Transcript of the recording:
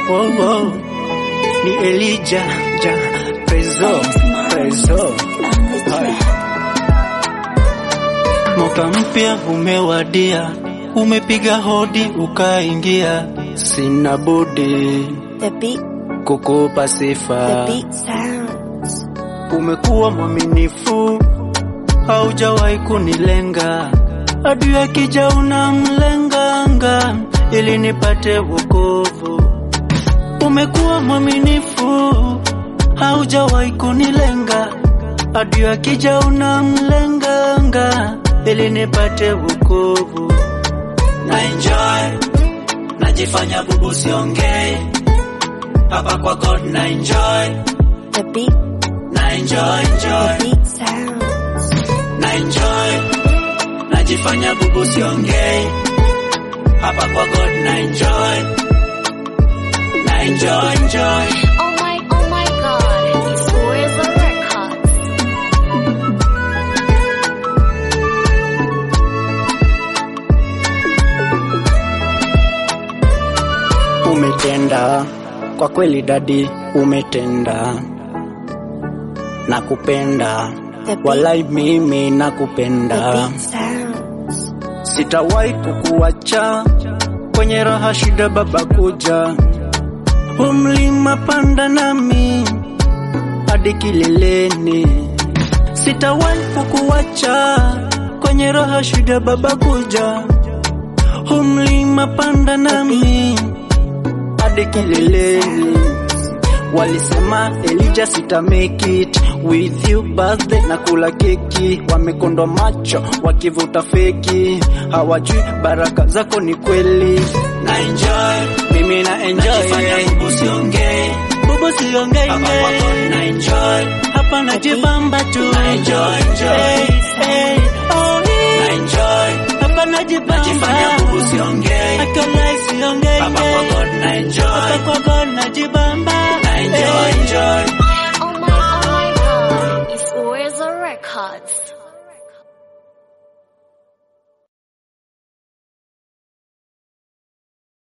oh, oh. Ni Elijah ja Prezo Prezo Hai. Mwaka mpya umewadia, umepiga hodi ukaingia, sina budi The beat, kukupa the sifa. beat sounds. Umekuwa mwaminifu, haujawahi kunilenga, adui akija unamlenganga ili nipate wokovu. Umekuwa mwaminifu, haujawahi kunilenga, adui akija unamlenganga ili nipate wokovu. Na enjoy, najifanya bubu siongei, hapa kwa God na enjoy, The beat, na enjoy, the enjoy. beat sounds. na enjoy najifanya bubu siongei hapa kwa god na enjoy na enjoy enjoy Oh my, oh my god, it's Where's the Records. umetenda kwa kweli dadi umetenda nakupenda The beat, walai mimi the nakupenda beat sounds. sitawahi kukuacha kwenye raha shida baba kuja umlima panda nami hadi kileleni sitawahi kukuacha kwenye raha shida baba kuja umlima panda nami hadi kileleni Walisema Elijah sita make it with you birthday na kula keki, wamekondwa macho wakivuta feki, hawajui baraka zako ni kweli. Na enjoy mimi na enjoy, bubu siongei, bubu siongei, hapa kwako na enjoy, hapa najibamba tu, na enjoy enjoy, hey, hey, oh, na enjoy, hapa najibamba, najifanya bubu siongei, akalai siongei, hapa kwako na enjoy, hapa kwako najibamba, na enjoy enjoy. Oh my, oh my god, it's Where's the Records.